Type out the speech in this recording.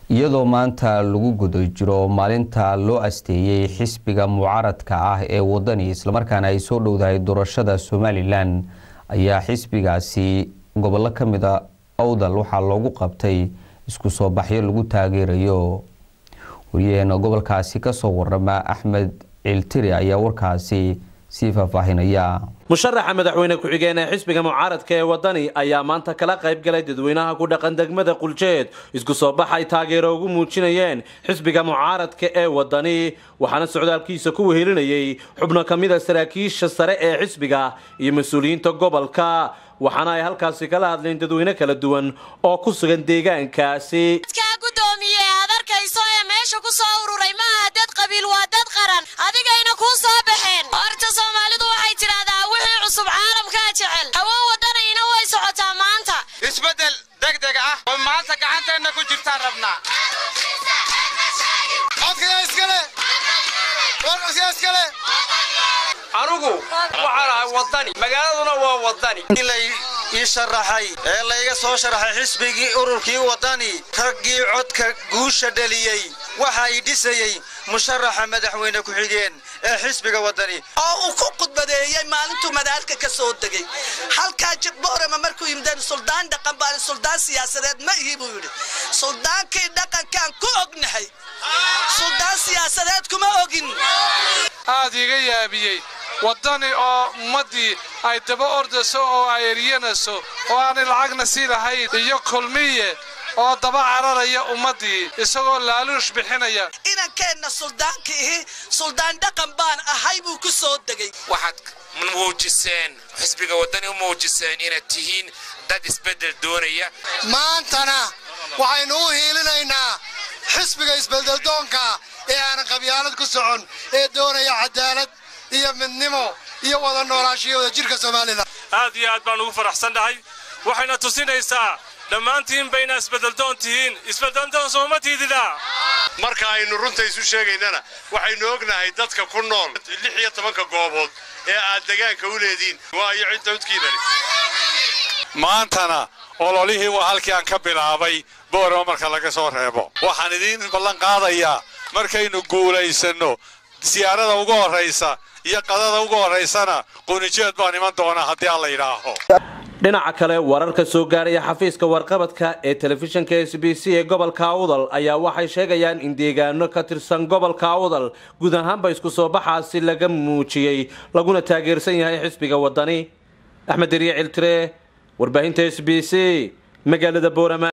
iyadoo maanta lagu guda jiro maalinta loo asteeyey xisbiga mucaaradka ah ee wadani islamarkaana ay soo dhowdahay doorashada somalilan ayaa xisbigaasi gobollo ka mida awdal waxaa loogu qabtay isku soo baxyo lagu taageerayo wariyaheena gobolkaasi kasoo warama axmed ciiltiri ayaa warkaasi sii faahfaahinaya musharaxa madaxweyne ku-xigeen ee xisbiga mucaaradka ee wadani ayaa maanta kala qayb galay dadweynaha ku dhaqan degmada quljeed isku soo bax ay taageero ugu muujinayeen xisbiga mucaaradka ee wadani waxaana socdaalkiisa ku wehelinayay xubno ka mida saraakiisha sare ee xisbiga iyo mas-uuliyiinta gobolka waxaana ay halkaasi kala hadleen dadweyne kala duwan oo ku sugan deegaankaasi gudoomiye aad arkayso ee meesha ku soo ururay maaha dad qabiil waa dad qaran adigayna kuu soo baxeen horta soomaalidu waxay tidhaahdaa wixii cusub caalamkaa jecel hawo wadanayna way socotaa maanta isbeddel degdeg ah oo maanta gacanteenna ku jirtaan rabnaa anugu waxaan ahay wadani magaaladuna waa wadani ii sharaxay ee layga soo sharaxay xisbigii ururkii wadani raggii codka guusha dhaliyey waxa i dhisayey musharaxa madaxweyne ku-xigeen ee xisbiga wadani oo uu ku khudbadeeyey maalintuu madaalka ka soo degay halkaa jibboorama markuu yimideen suldaan dhaqan baan suldaan siyaasadeed ma ihi buu yidhi suldaankii dhaqankaan ku ognahay suldaan siyaasadeed kuma ogin aad iga yaabiyey waddani oo ummaddii ay daba ordayso oo ay eryanayso oo aanay lacagna sii lahayn iyo kulmiye oo daba cararaya ummaddii isagoo laaluush bixinaya inankeenna suldaanka ihi suldaan dhaqan baan ahay buu ku soo degay waxaad muujiseen xisbiga waddani u muujiseen inaad tihiin dad isbeddel doonaya maantana waxaynu u hiilinaynaa xisbiga isbeddeldoonka ee aanan qabyaalad ku socon ee doonaya cadaalad iyo midnimo iyo wada noolaashiyo wada jirka somalilan aad iyo aad baan ugu faraxsannahay waxayna tusinaysaa dhammaantiin bayna isbeddeldoon tihiin isbeddeldoon sooma tiidida marka aynu runta isu sheegaynana waxaynu ognahay dadka ku nool lix iyo tobanka goobood ee aad degaanka u leediin waayo cidda codkiinani maantana ololihii waa halkii aan ka bilaabay boorama marka laga soo reebo waxaan idiin ballan qaadayaa markaynu guulaysanno siyaarada ugu horraysa iyo qadada ugu horraysana qunijeed baan iman doonaa haddii aan la yidhaaho dhinaca kale wararka soo gaaraya xafiiska warqabadka ee telefishinka s b c ee gobolka awdal ayaa waxay sheegayaan in deegaano ka tirsan gobolka awdal guud ahaanba isku soo baxaasi laga muujiyey laguna taageersan yahay xisbiga wadani axmed deriye ciltire warbaahinta s b c magaalada boorama